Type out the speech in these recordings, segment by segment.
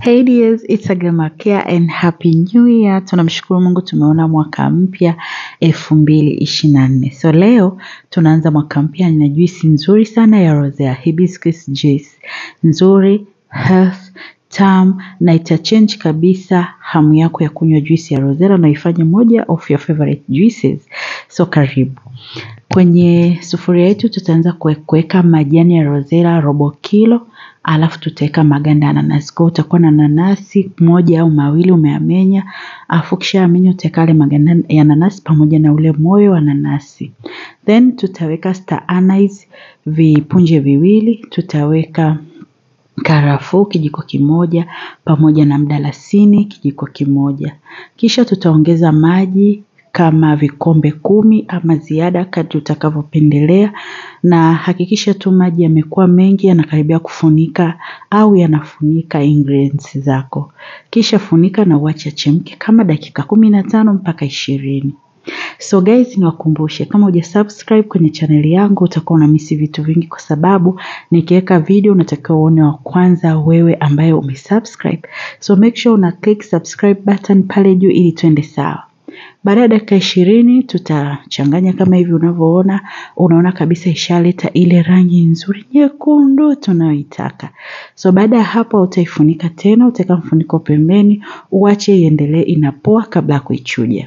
Hey dears, it's Agama Care and happy new year. Tunamshukuru Mungu tumeona mwaka mpya elfu mbili ishirini na nne. So leo tunaanza mwaka mpya na juisi nzuri sana ya rosea hibiscus juice, nzuri health tamu na itachange kabisa hamu yako ya kunywa juisi ya rosella na ifanye moja of your favorite juices. So karibu. Kwenye sufuria yetu tutaanza kuweka majani ya rosella robo kilo alafu tutaweka maganda ya nanasi. Kwa utakuwa na nanasi moja au mawili umeamenya, alafu kisha amenya utaweka yale maganda ya nanasi pamoja na ule moyo wa nanasi. Then tutaweka star anise vipunje viwili, tutaweka karafuu kijiko kimoja pamoja na mdalasini kijiko kimoja. Kisha tutaongeza maji kama vikombe kumi ama ziada kadri utakavyopendelea na hakikisha tu maji yamekuwa mengi yanakaribia kufunika au yanafunika ingredients zako. Kisha funika na uache chemke kama dakika kumi na tano mpaka ishirini. So guys niwakumbushe kama uja subscribe kwenye chaneli yangu utakuwa unamisi vitu vingi kwa sababu nikiweka video unatakiwa uone wa kwanza wewe ambaye umesubscribe. So make sure una click subscribe button pale juu ili tuende sawa. Baada ya dakika ishirini tutachanganya kama hivi unavyoona, unaona kabisa ishaleta ile rangi nzuri nyekundu tunayoitaka. So baada ya hapo utaifunika tena, utaweka mfuniko pembeni, uache iendelee inapoa kabla ya kuichuja.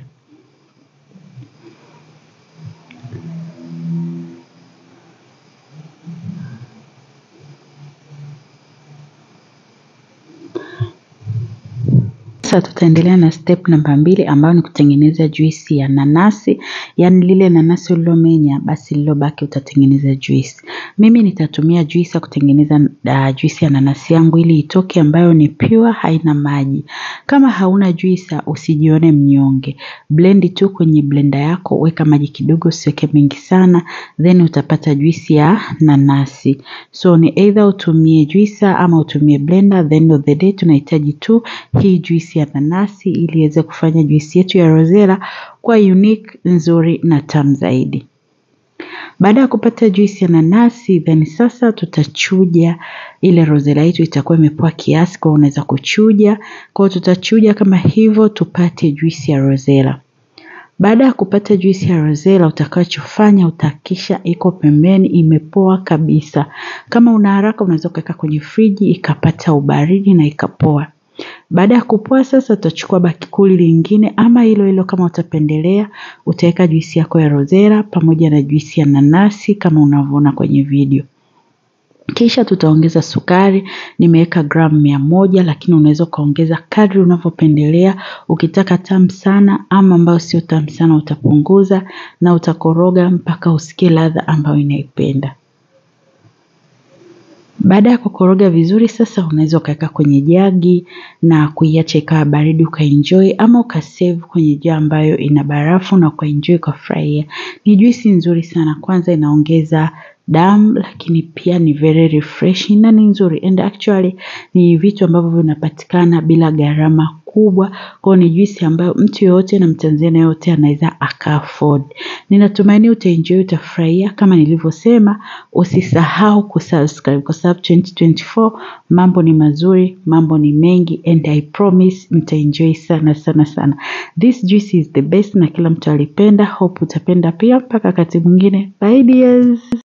Sasa tutaendelea na step namba mbili ambayo ni kutengeneza juisi ya nanasi, yaani lile nanasi ulilomenya basi lilobaki utatengeneza juisi. Mimi nitatumia juisi ya kutengeneza uh, juisi ya nanasi yangu ili itoke ambayo ni pure, haina maji. Kama hauna juisi usijione mnyonge. Blend tu kwenye blender yako, weka maji kidogo, usiweke mengi sana, then utapata juisi ya nanasi. So ni either utumie juisa ama utumie blender, then of the day tunahitaji tu hii juisi ya nanasi ili iweze kufanya juisi yetu ya rosella kwa unique, nzuri na tamu zaidi. Baada ya kupata juisi ya nanasi, then sasa tutachuja ile rosella yetu itakuwa imepoa kiasi, kwa unaweza kuchuja. Kwa tutachuja kama hivyo tupate juisi ya rosella. Baada ya kupata juisi ya rosella, utakachofanya utahakisha iko pembeni imepoa kabisa. Kama una haraka unaweza kuweka kwenye friji ikapata ubaridi na ikapoa. Baada ya kupoa sasa utachukua bakuli lingine ama hilo hilo kama utapendelea, utaweka juisi yako ya rosella pamoja na juisi ya nanasi kama unavyoona kwenye video. Kisha tutaongeza sukari, nimeweka gramu mia moja lakini unaweza ukaongeza kadri unavyopendelea. Ukitaka tamu sana ama ambayo sio tamu sana utapunguza na utakoroga mpaka usikie ladha ambayo inaipenda. Baada ya kukoroga vizuri sasa unaweza ukaweka kwenye jagi na kuiacha ikawa baridi ukaenjoy ama ukasave kwenye jaa ambayo ina barafu na ukaenjoy ukafurahia. Ni juisi nzuri sana kwanza inaongeza damu lakini pia ni very refreshing na ni nzuri and actually ni vitu ambavyo vinapatikana bila gharama kubwa. Kwa ni juisi ambayo mtu yoyote na mtanzania yote anaweza aka afford. Ninatumaini utaenjoy utafurahia kama nilivyosema usisahau kusubscribe kwa sababu 2024 mambo ni mazuri, mambo ni mengi and I promise mtaenjoy sana sana sana. This juice is the best na kila mtu alipenda. Hope utapenda pia mpaka wakati mwingine. Bye dears.